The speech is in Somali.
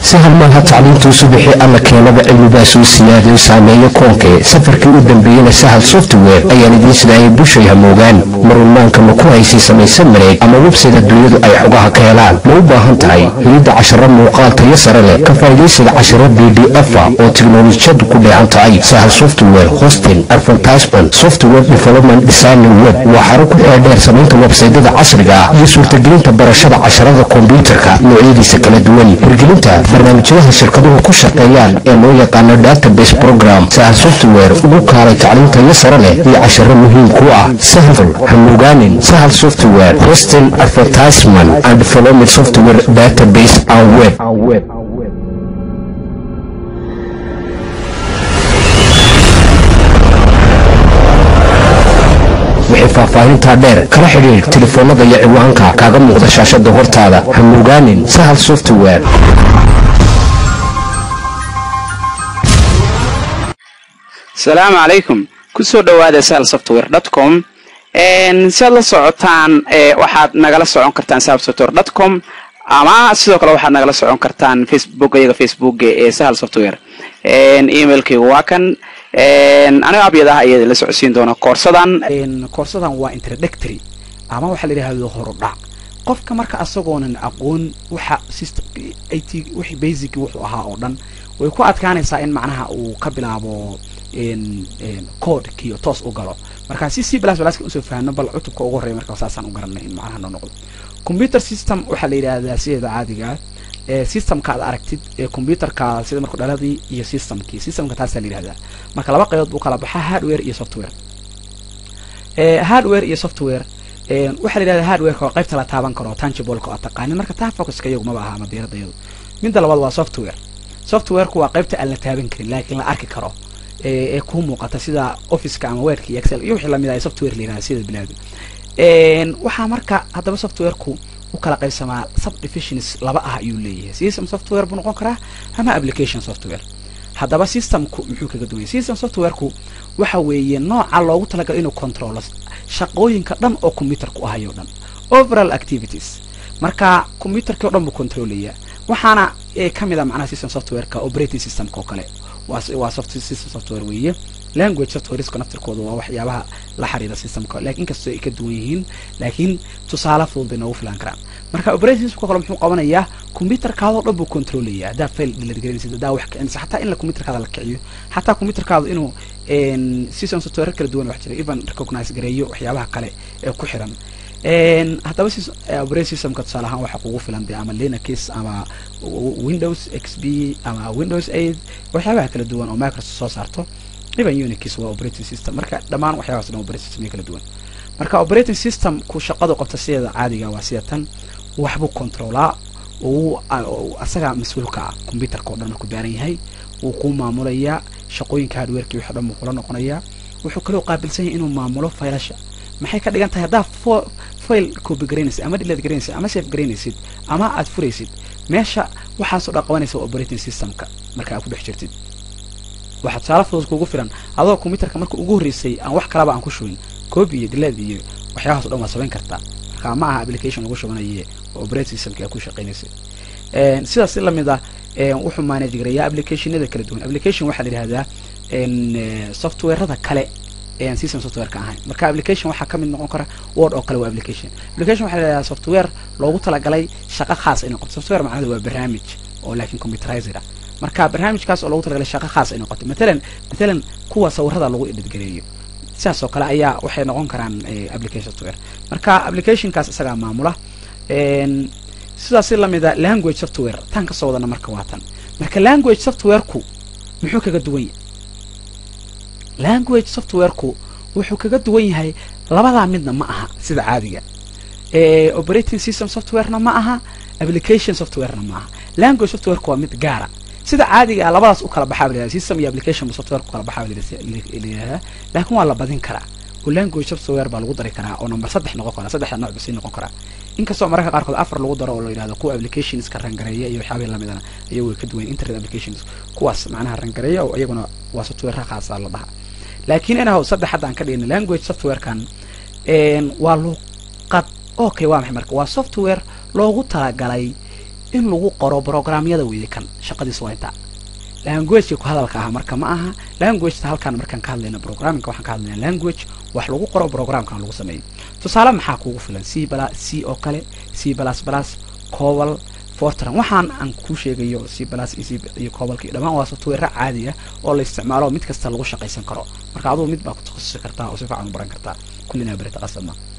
sahal maaha tacliintuu subixi alla keenaba cilmibaasuu siyaadayo saameeyo koonkee safarkii u dambeeyena sahal software ayaan idiin sidaayay bushay hamoogaan marunmaanka ma ku haysay samaysan mareeg ama websayda dunyadu ay xogaha ka helaan ma u baahan tahay helidda casharo muuqaal tayo sare leh ka faa'idaysiga casharo b d efa oo tiknolojiyadu ku dheehan tahay sahal software hosting advertisement software development designing web waa xaro ku xeedheer samaynta websaydada casriga ah iyo suurtagelinta barashada casharada kombyuutarka noocyadiisa kala duwan hirgelinta barnaamijyadaha shirkaduhu ku shaqeeyaan ee loo yaqaano database program sahal software ugu kaalay tacliintayo sare leh iyo casharo muhiim ku ah sahal hamugaanin sahal software hosting advertisement and development software database and web wixii faahfaahintaa dheer kala xidhiir telefoonnada iyo ciwaanka kaaga muuqda shaashada hortaada hamugaanin sahal software asalaamu calaykum kusoo dhowaada sahal software dot com si aad la socotaan waxaad nagala socon kartaan sahal software dot com ama sidoo kale waxaad nagala socon kartaan facebook iyaga facebook ee sahal software emailkaygu waa kan aniga abyad ah ayaa la socodsiin doona koorsadan koorsadan waa introductory ama waxaa la yidhahdo horudhac qofka marka asagoonan aqoon waxa system it wixii basic wuxuu ahaa oo dhan way ku adkaanaysaa in macnaha uu ka bilaabo codekii toos u galo marka si c plus pluska usoo fahno bal cutubka ugu horreya marka saasaan u garanay in macnaha noo noqdo computer system waxaa la yidhahdaa sideeda caadiga ah systemka ad aragtid ee computerka sida marku dhaladii iyo systemkii systemka taasaa la yidhahdaa marka laba qaybood buu kala baxaa hardware iyo software hardware iyo software waxaa la yidhahdaa hardwareka waa qaybta la taaban karo tangibleka oo taqaanin marka taa focuska iyagu maba aha ama diirada iyadu midda labaad waa software softwareku waa qaybta aan la taaban karin laakiin la arki karo ee kuu muuqata sida officeka ama wordka iyo excel iyo wixii lamid ah software la yihahda sida bilaadu waxaa marka haddaba softwareku u kala qaybsamaa subdivisions laba ah ayuu leeyahay system software buu noqon karaa ama application software haddaba systemku muxuu kaga duwanya system softwareku waxa weeye nooca loogu talagalo inuu controlo shaqooyinka dhan oo computerku ahayo dhan overall activities marka computerkii o dhan buu controlaya waxaana kamid a macnaha system softwareka operating systemka oo kale waa system software weeye language softwareska naftirkooda waa waxyaabaha la xiriira systemka lakin inkastoo ay ka duwan yihiin laakiin tusaale fudud bay noogu filan karaan marka operating systemka kale muxuu qabanayaa computerkaadao dhan buu controlaya haddaa fail dhiladgelinaysid haddaa wax kicinaysa xataa in la computerkaada la kiciyo xataa computerkaadu inuu system software kala duwan wax jira even recognize gareeyo waxyaabaha kale ee ku xiran haddaba operating systemka tusaale ahaan waxaa kugu filan de ama linux ama windows x b ama windows eight waxyaabaha kala duwan oo microsoft soo saarto even unix waa operating system marka dhammaan waxyaabaas dhan operating system kala duwan marka operating system ku shaqadu qabta sideeda caadiga waa sida tan waxbuu controlaa uu asaga mas-uulka ah computerka o dhan markuu daaran yahay wuu kuu maamulayaa shaqooyinka hardwareki wixi dhan buu kula noqonayaa wuxuu kaloo qaabilsan yahay inuu maamulo faylasha maxay ka dhigan tahay haddaa file copy garaynaysid ama delete garaynaysid ama save garaynaysid ama aad furaysid meesha waxaasoo dhan qabanaysa operating systemka marka aad ku dhex jirtid waxaa tusaale fudud kugu filan adoo computerka marka ugu horreysay aan wax kalaba aan ku shubin copy iyo delete iyo waxyaabahaas o dhan waad samayn kartaa marka ma aha application lagu shubanaye operating systemka aad ku shaqaynaysay sidaas si lamid ah wuxuu manage garayaa applicationada kala duwan application waxaa la yidhahdaa softwarada kale ean system softwareka ahayn marka application waxaa kamid noqon kara word oo kale waa application application waxa la yidhahdaa software loogu talagalay shaqo khaas inay qabto software macnahedu waa barnaamij oo laakiin computerized ah marka barnaamijkaas oo loogu talagalay shaqo khaas inay qabto matalan matalan kuwa sawirada lagu edhidgareeyo sidaas oo kale ayaa waxay noqon karaan application software marka applicationkaas isagaa maamula sidaas si lamida language software tan kasoo wadana marka waa tan marka language softwareku muxuu kaga duwan yahay language softwareku wuxuu kaga duwan yahay labadaa midna ma aha sida caadiga operating system softwarena ma aha application softwarena ma aha language softwareku waa mid gaara sida caadiga ah labadaas u kala baxaa la system iyo application software ku kala baxaa layihahdaa laakiin waa la badin karaa oo language software baa lagu dari karaa oo number saddex noqon karaa saddexda nooc basii noqon karaa inkastoo mararka qaarkood afar lagu daro oo la yidhahdo kuwa applicationska rangareeya iyo waxyaabahi lamidana iyagu way ka duwan internet applications kuwaas macnaha rangareeya oo iyaguna waa software khaasa la dhaha laakiin inahow saddex hadda aan ka dhigna language softwarekan waa luqad okay waa maxay marka waa software loogu talagalay in lagu qoro programyada weeye kan shaqadiis waa intaa languageka ku hadalka ah marka ma aha languageta halkaan markaan ka hadlayna programmingka waxaan ka hadlayna language wax lagu qoro programkan lagu sameeyo tusaale maxaa kuugu filan c bala c oo kale c plus plus cobal fortran waxaan aan kuu sheegayo c plus iyo cobalka dhammaan waa software caadi ah oo la isticmaalo mid kasta lagu shaqaysan karo marka adugu mid baa ku takhasusi kartaa oo si fiican u baran kartaa kullina barita qasadma